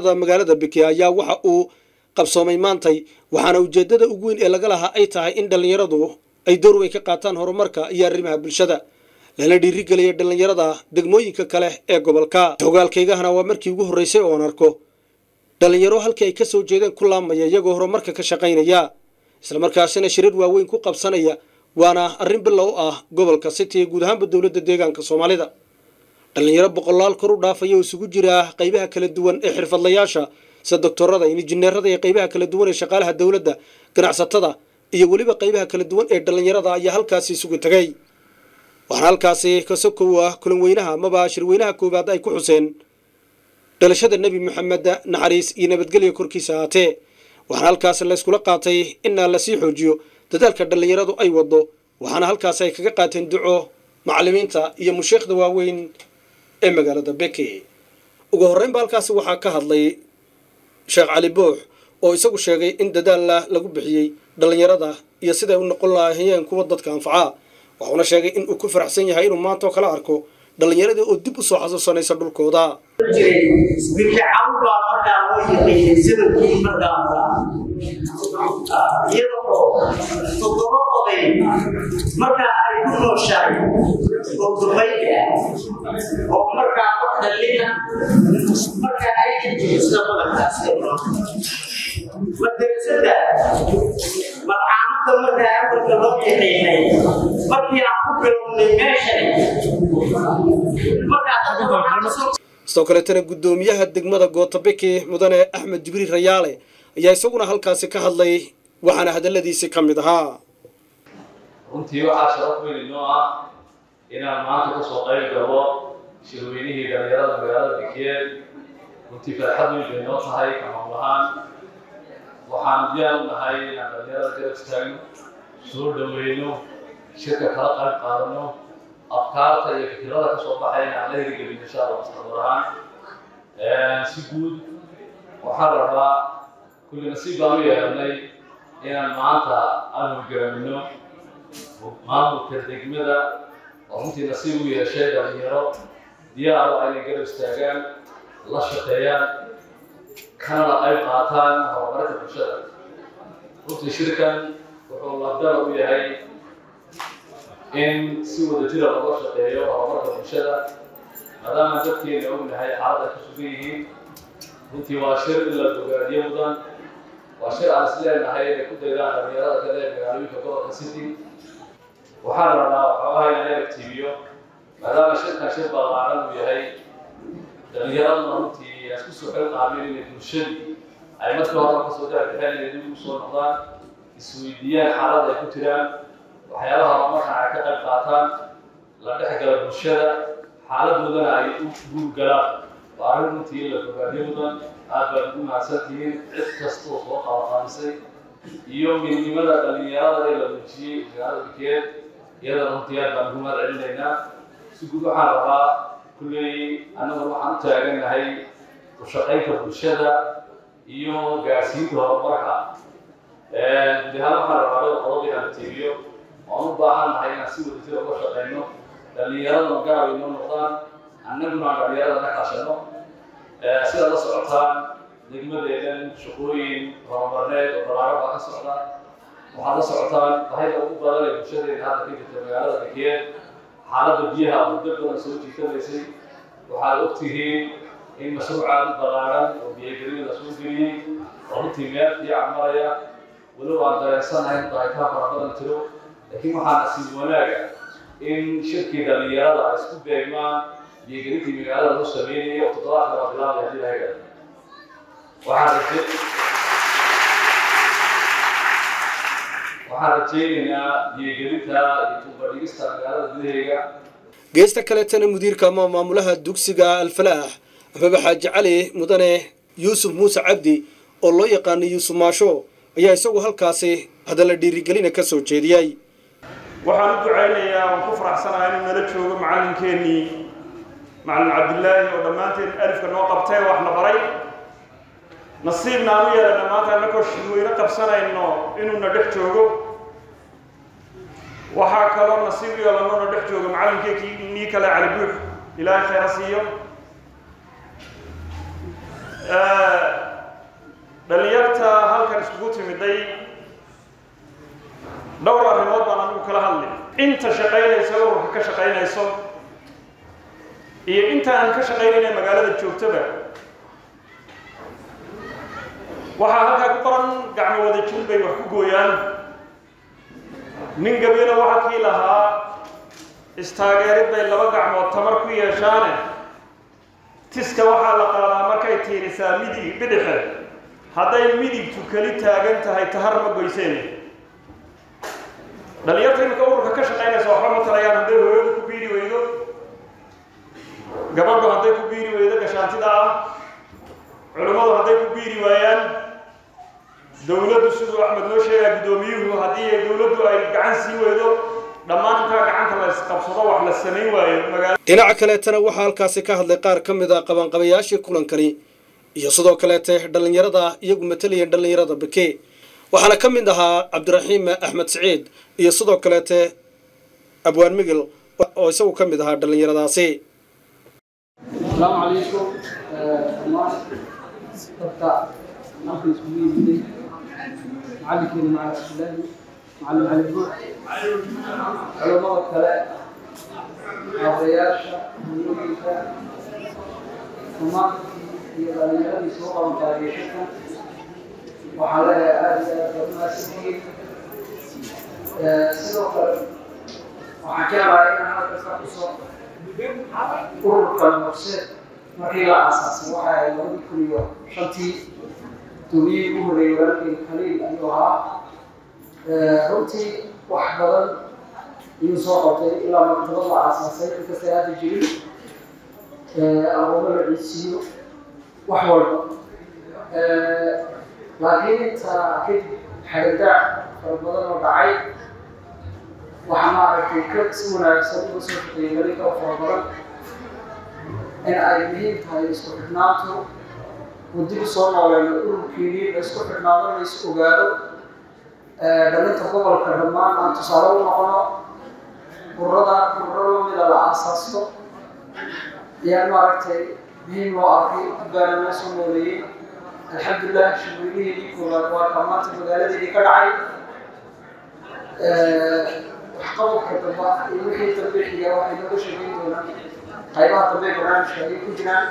dhallinyarada magaalada beke ayaa waxa uu qabsoomay maantay waxaana ujeeddada ugu weyn ee laga lahaa ay tahay in dhallinyaradu ay door weyn ka qaataan horumarka iyo arrimaha bulshada lana dhiirigelaya dhallinyarada degmooyinka kale ee gobolka hogaalkaygahana waa markii ugu horreysay oon arko dhallinyaro halkii ay ka soo jeedeen ku laamaya iyagoo horumarka ka shaqaynaya islamarkaasina shirar waaweyn ku qabsanaya waana arrin bilow ah gobolka city ee guud ahaanba dowladda deegaanka soomaalida dhallinyaro boqolaal kor u dhaafaya oo isugu jira qaybaha kala duwan ee xirfadlayaasha sida doctorada injineerada iyo qaybaha kala duwan ee shaqaalaha dowladda ganacsatada iyo weliba qaybaha kala duwan ee dhallinyarada ayaa halkaasi isugu tegay waxaana halkaasi kasokow ah kulan weynaha amaba shirweynaha koowaad ay ku xuseen dhalashada nebi maxamed naxariis iyo nabadgelya korkiisa ahaatee waxaana halkaasi layskula qaatay inaa lasii xoojiyo dadaalka dhallinyaradu ay wado waxaana halkaasi ay kaga qaateen duco macallimiinta iyo musheekhda waaweyn ee magaalada beke ugu horreynba halkaasi waxaa ka hadlay sheekh cali boox oo isagu sheegay in dadaalla lagu bixiyey dhallinyarada iyo siday u noqon lahaayeen kuwa dadka anfaca waxuuna sheegay in uu ku faraxsan yahay inuu maanta oo kala arko dhallinyaradii oo dib u soo xasuusanaysa dhulkooda bikacawn baa markaa loo yaqiinay zabankii markaa iyadoo toddoba oday markaa ay ku nooshahay oo dubayda oo markaa wax dhallina markaa ay intiisa badankaas madrasada madcaamada markaa awalka loo yaqiinay markii aan ku bilownay meeshani markaa sidoo kaleetana guddoomiyaha degmada gootabeke mudane axmed jibriil rayaale ayaa isaguna halkaasi ka hadlay waxaana hadalladiisi ka mid ahaa runtii waxaa sharaf weyn inoo ah inaan maanta kasoo qayb galo shirweynihii dhallinyarada magaalada bekeed runtii farxad weyn bay noo tahay kamaul ahaan waxaan diyaar u nahay inaan dhallinyarada garab istaagno soo dhaweyno shirka kala qayb qaadano afkaarta iyo fikirada kasoo baxaya inaan la hirgelin insha allah mustaqbal ahaan si guud waxaan rabaa kulli nasiib baan u yeelanay inaan maanta aan hoggaamino maamulka degmada oo runtii nasiib u yeeshay dhalinyaro diyaar oo inay garab istaagaan la shaqeeyaan kanana qayb qaataan horumarka bulshada runtii shirkan wuxuu labdala u yahay in si wada jira looga shaqeeyo horumarka bulshada maadaama dadkeena ognahay xaalada ka sugan yihiin runtii waa shir in la bogaadiyo mudan waa shir aan is leenahay inay ku daydaan dhalinyarada kale ee magaalooyinka gobolka city waxaan rabnaa waxoogaha inaan eragtiibiyo maadaama shirkan shir ballaaran uu yahay dhalinyaraduna runtii aan isku soo xil qaamin inay bulshadii ay markii hore kasoo daabixeen inay dib ugu soo noqdaan isweydiiyaan xaalada ay ku jiraan waxyaabaha horumarkan ay ka qayb qaataan la dhex gala bulshada xaaladoodana ay u guurgalaan waa arrin runtii in la fogaadiyo mudan aad baad ugu mahadsantihiin cid kasta oo soo qabanqaabisay iyo midnimada dhalinyarada ee la muujiyey magaalada bikeed iyadana runtii aad baan ugu mahad celinaynaa si guud waxaan rabaa kulley annagu waxaan u taagannahay ku shaqaynta bulshada iyo gaarsiinta horumarka guud ahaan waxaan rabaa dhowr qodob inaan tiibiyo waan u baahannahay inaan si wadajir uga shaqayno dhallinyaraduna gaab inoo noqdaan annaguna aan dhallinyarada ka kaashano sidaad la socotaan degmadeedan shaqooyin horumarneed oo ballaaran baa ka socda waxaad la socotaan bahida ugu badan ee bulshadeena hadda ka jirta magaalada bekeed xaaladda biyaha muddo badan soo jiitamaysay waxaad og tihiin in mashruucaad ballaaran oo biyagelin la soo geliyey oo runtii meel fiican maraya walow aan dareensanahay in daahitaan fara badan jiro laakiin waxaa nasiib wanaaga in shirkii dhallinyarada ay isku beegmaan biyogelintii magaalada lagu sameynayay oo toddobaadka la bilaabay haddii laga gado waxaan raje waxaan rajaynaynaa biyogelinta iyo tuubadhigista magaalada gudaheega geesta kaleetana mudiirka ama maamulaha dugsiga alfalaax amaba xaaji cali mudane yuusuf muuse cabdi oo loo yaqaanay yuusuf maasho ayaa isagu halkaasi hadalla dhiirigelina ka soo jeediyey waxaan u ducaynayaa waan ku faraxsanahay inuu nala joogo macallinkeennii macallin cabdilaahi oo dhammaanteen alifka noo qabtay wax na baray nasiibna aan u yeelana maanta annagoo shirweyne qabsanayno inuuna dhex joogo waxaa kaloo nasiib u yeelano na dhex joogo macallinkeekii nii kale cali buux ilaahay khayra siiyo dhalinyarta halkan iskugu timiday dhowr arrimood baan anigu kala hadli inta shaqaynaysa ururka ka shaqaynayso iyo inta aan ka shaqaynayna magaalada joogtaba waxaa halkaa ku qoran gacmo wada jir bay wax ku gooyaan nin gabyana waxa kii lahaa istaageerid bay laba gacmood tamar ku yeeshaane tiska waxaa la qaadaa markay tiirisaa midig bidixe hadday midigtu keli taagan tahay tahar ma goyseen dhalinyarta imika ururka ka shaqaynaysa waxba ma talayaan hadday hooyadu ku biiri weydo gabadhu hadday ku biiri weydo gashaantida ah culimmadu hadday ku biiri waayaan dowladdu siduu axmed noo sheegaa guddoomiyuhu haddii dowladdu ay gacan sii weydo dhammaan intaa gacanta la isqabsado wax la samayn waayo magaalo dhinaca kaleetana waxaa halkaasi ka hadlay qaar ka mid a qabanqabayaashii kulankani iyo sidoo kaleete dhallinyarada iyagu matalaya dhallinyarada beke waxaana ka mid ahaa cabdiraxiim axmed siciid iyo sidoo kaleete abwaan migil oo isagu ka mid ahaa dhallinyaradaasi السلام عليكم الله dadka halkan iskugu yimiday macallinkeena macalin cabdillaahi macalin cali buux culamada kale aabayaasha hooyooyinka dhammaantii iyo dhalinyaradii soo qabanqaabiyay shirkan waxaa leeyahay aada iyo aada baad mahadsantihiin sidoo kale waxaan jeclahay inaan halka ka xuso ururkan horseed markii la aasaasay waxa ay labadii kun iyo shantii duumiyihii ugu horeeyey walaalkeyga khaliil ayuu ahaa runtii wax badan ayuu soo qabtay ilaa maktabad la aasaasay inkastay hadda jirin abuumo la ciisiiyo wax walba laakiin intaa kadib xagadaac fara badan oo dhacay waxaa maaragtay ka si wanaagsan uga soo shaqeeyay weli ka fara badan in ay muhiim tahay isku xidhnaantu uu dib u soo nooleeyo ururkiinii la isku xidhnaado la is ogaado dhalinta gobolka dhammaan aan tusaale u noqono ururada ururo lamida la aasaasto ayaa maaragtay muhiim loo arkay baana noo soo nooleeyey alxamdulilah shirweynaheedii koowaad waa ka maanta magaaladeedii ka dhacay waxqabadka damba iyo wixii dambe xiga waxay nooga sheegeyn doonaan qaybaha dambe ee barnaamijka ayay ku jiraan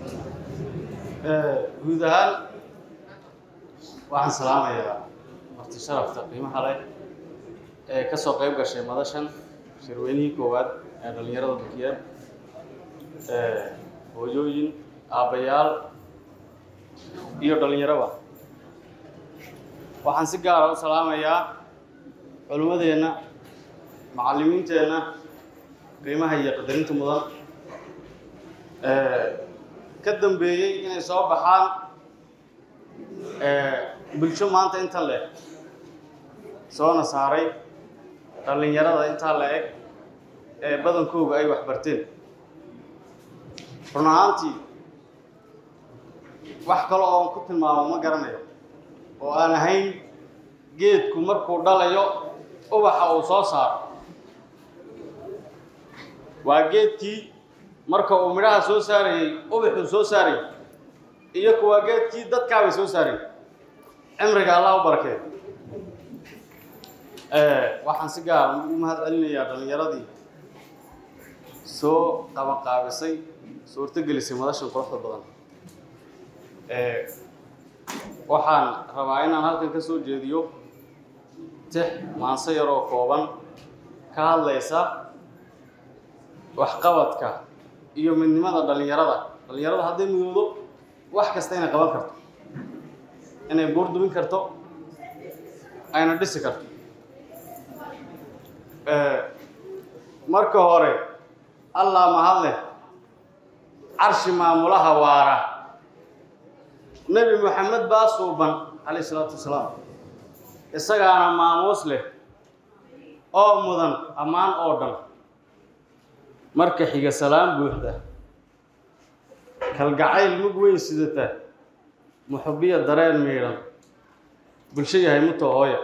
guud ahaan waxaan salaamayaa marti sharafta qiimaha leh ee ka soo qayb gashay madashan shirweynihii koowaad ee dhallinyarada bukiyeed hooyooyin aabbayaal iyo dhallinyaraba waxaan si gaara u salaamayaa culimmadeenna macallimiinteenna qiimaha iyo qadarinta mudan ka dambeeyey inay soo baxaan bulsho maanta inta le soona saaray dhallinyarada intaa la eg ee badankooga ay waxbarteen run ahaantii wax kale oon ku tilmaamo ma garanayo oo aan ahayn geedku markuu dhalayo ubaxa uu soo saaro waa geedkii marka uu midhaha soo saarayey ubaxuu soo saarayay iyo kuwaa geedkii dadkaabay soo saarayay cimriga allah u barakeeyo waxaan si gaar u mahad celinayaa dhallinyaradii soo qabanqaabisay suurtogelisay madashan quruxda badan waxaan rabaa inaan halkan ka soo jeediyo tix maanso yaroo kooban ka hadlaysa waxqabadka iyo midnimada dhallinyarada dhallinyarada hadday midoodo wax kasta inay qaban karto inay buur dubin karto ayna dhisi karto marka hore allah mahad leh carshi maamulaha waara nebi moxamed baa suuban calayh isalaatu wasalaam isagaana maamuus leh oo mudan ammaan oo dhan marka xiga salaam buuxda kalgacayl mug weyn sidata muxubiya dareen miidhan bulsho yahay muto hooya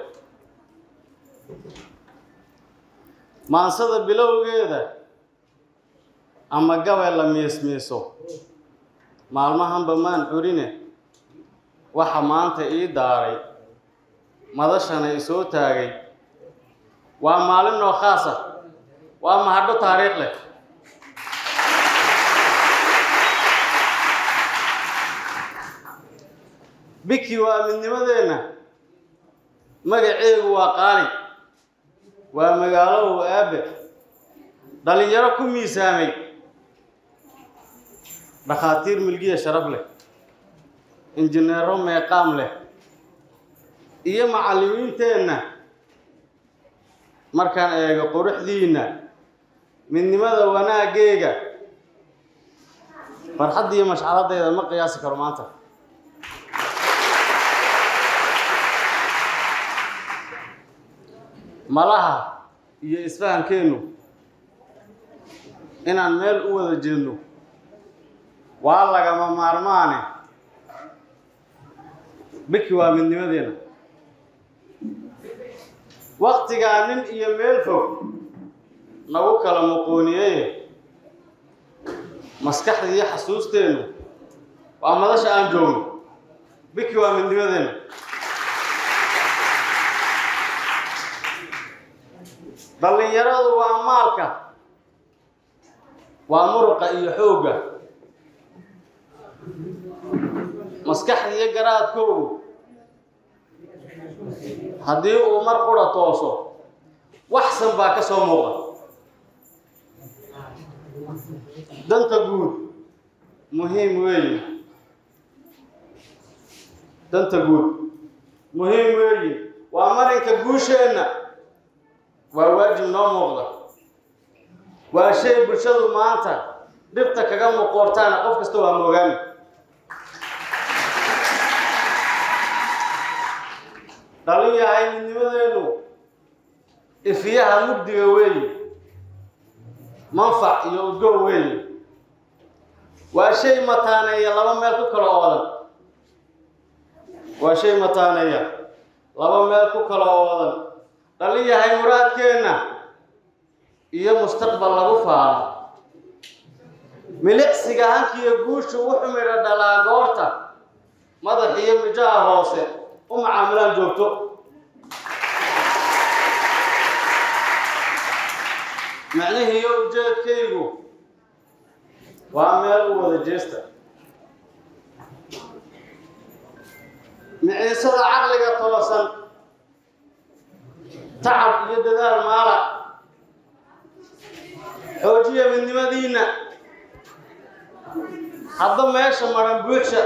maansada bilowgeeda ama gabay la miismiiso maalmahanba maan curine waxa maanta ii daaray madashana i soo taagay waa maalin noo khaasa waa mahadho taariikh leh biki waa midnimadeenna magaceegu waa qaali waa magaalow aabe dhalinyaro ku miisaamay dhakhaatiir milgiya sharaf leh injineero meeqaam leh iyo macallimiinteenna markaan eego quruxdiinna midnimada wanaaggeega farxadda iyo mashcaladayda ma qiyaasi karo maanta malaha iyo isfahankeennu inaan meel u wada jeedno waa lagama maarmaane biki waa midnimadeenna waktigaa nin iyo meel fog nagu kala muquuniyeye maskaxda iyo xasuusteennu waa madasha aan joogno biki waa midnimadeenna dhallinyaradu waa maalka waa muruqa iyo xoogga maskaxda iyo garaadkoogu haddii uu mar qura tooso waxsan baa ka soo muuqa danta guud muhiim weeye danta guud muhiim weeye waa marinka guusheenna waa waajib noo muuqda waa shay bulshadu maanta dhibta kaga muqoortaana qof kasta waa moogaani dhalin yahay midnimadeennu ifiyaha mugdiga weeye manfac iyo udgow weeye waa shay mataaneeya laba meel ku kala oodan waa shay mataaneeya laba meel ku kala oodan dhalin yahay muraadkeenna iyo mustaqbal lagu faano milicsiga hankiiyo guushu wuxuu midho dhalaa goorta madax iyo mijaha hoose u macaamilaan joogto macnihiiyo ujeedkaygu waa meel u wada jeesta miciisada caqliga toosan tacab iyo dadaal maala xoojiya midnimadiinna hadda meesha maran buuxsha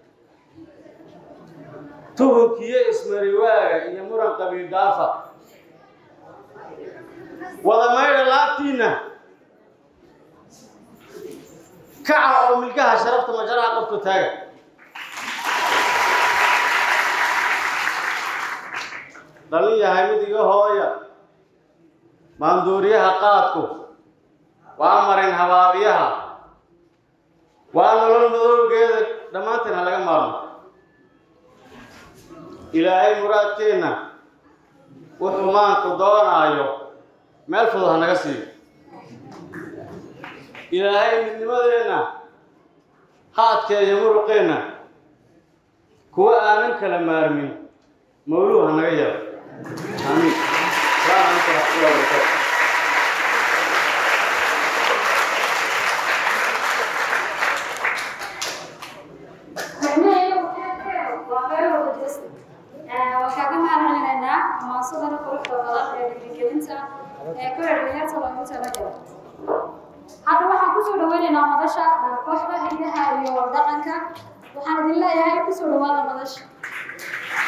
tuhunkiyo ismariwaaga iyo muran qabiil dhaafa wada maydha laabtiinna kaca oo milkaha sharafta majaraha qabto taaga dhalin yahay mid iga hooya maanduuriyaha qaadku waa marin habaabiyaha waa nolol madowgeeda dhammaanteen ha laga maarmo ilaahay muraadkeenna wuxuu maanku doonaayo meel fudud ha naga siiyo ilaahay midnimadeenna ha adkeeyo muruqeenna kuwa aanan kala maarmin mawluhu ha naga yeelo aamiin salaamu calaykum waraxmatullahi wabarakaatu waxaa ka mahadcelinaynaa maasadana quruxda badan ee dhiirigelinta ee ku xidhiidhiyarta loogu talagalo hadda waxaan kusoo dhaweynaynaa madasha kooxda hidaha iyo dhaqanka waxaan idin leeyahay kusoo dhawaada madasha